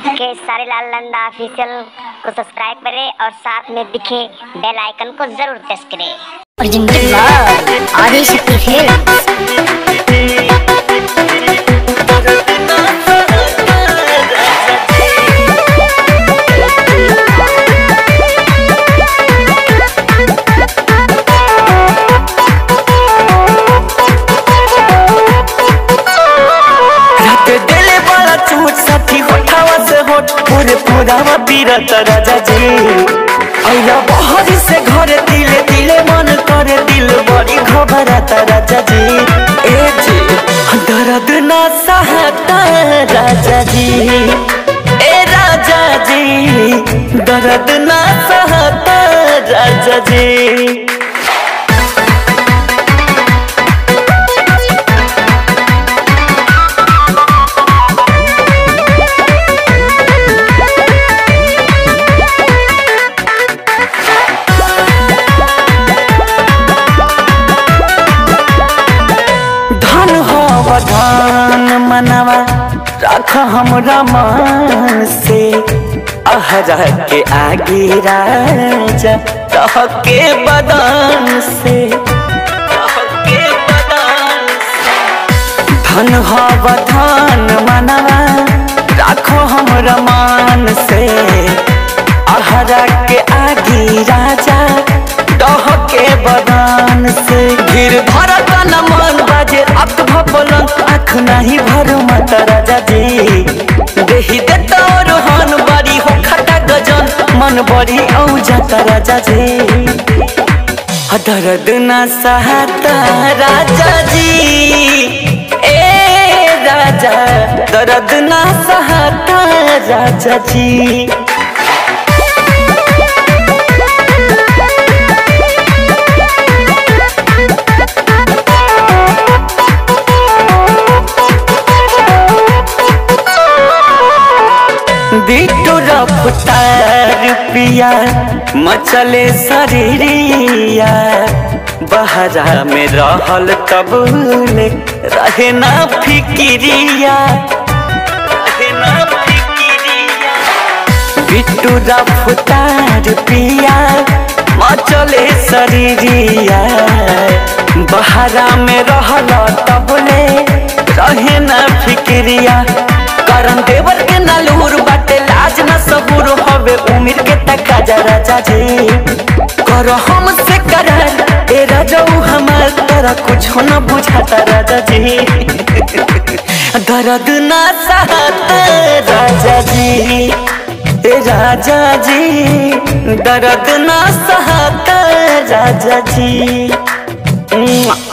के सारे लाल नंदा ऑफिशियल को सब्सक्राइब करें और साथ में दिखे बेल आइकन को जरूर प्रेस करें Presented by Adishakti Films. रात दिले वाला चूट साथी होठावा से होठ पूरे पूरावा पीरत राजा जी अइया बहरी से घरे दिले दिले मन करे दिल बड़ी घबराता राजा जी ए जी दर्द ना सहता राजा जी ए राजा जी दर्द ना सहता राजा जी धन हो धन मनवा रख हमरा मान से अहरा के आगे राजा रह के बदन से रह के बदन से। धन हो धन मनवा राखो हमरा मान से अहरा के आगे राजा डह के बदन से गिर भरत न मन बाजे अक भपलन आँख नहीं भर मत राजा जी देही देता रोहन बड़ी हो खटा गजन मन बड़ी औ जाता राजा जी दर्द न सहता राजा जी ए राजा दर्द न सहता राजा जी बिटू रफ्तार पिया मचले शरीरिया बहरा में रहल तब ले रहे ना फिकिरिया रहे ना फिकिरिया बिट्टू रफ्तार पिया मचले शरीरिया बहरा में रहल तब ले रहे ना फिक्रिया करन देवर के नलूर बाटे लाज न सबूर हवे उम्र के तका जा राजा जी कर हमसे करार ए राजाऊ हमार तोरा कुछ न बुझाता राजा जी दर्द ना सहता राजा जी ए राजा जी दर्द ना सहता राजा जी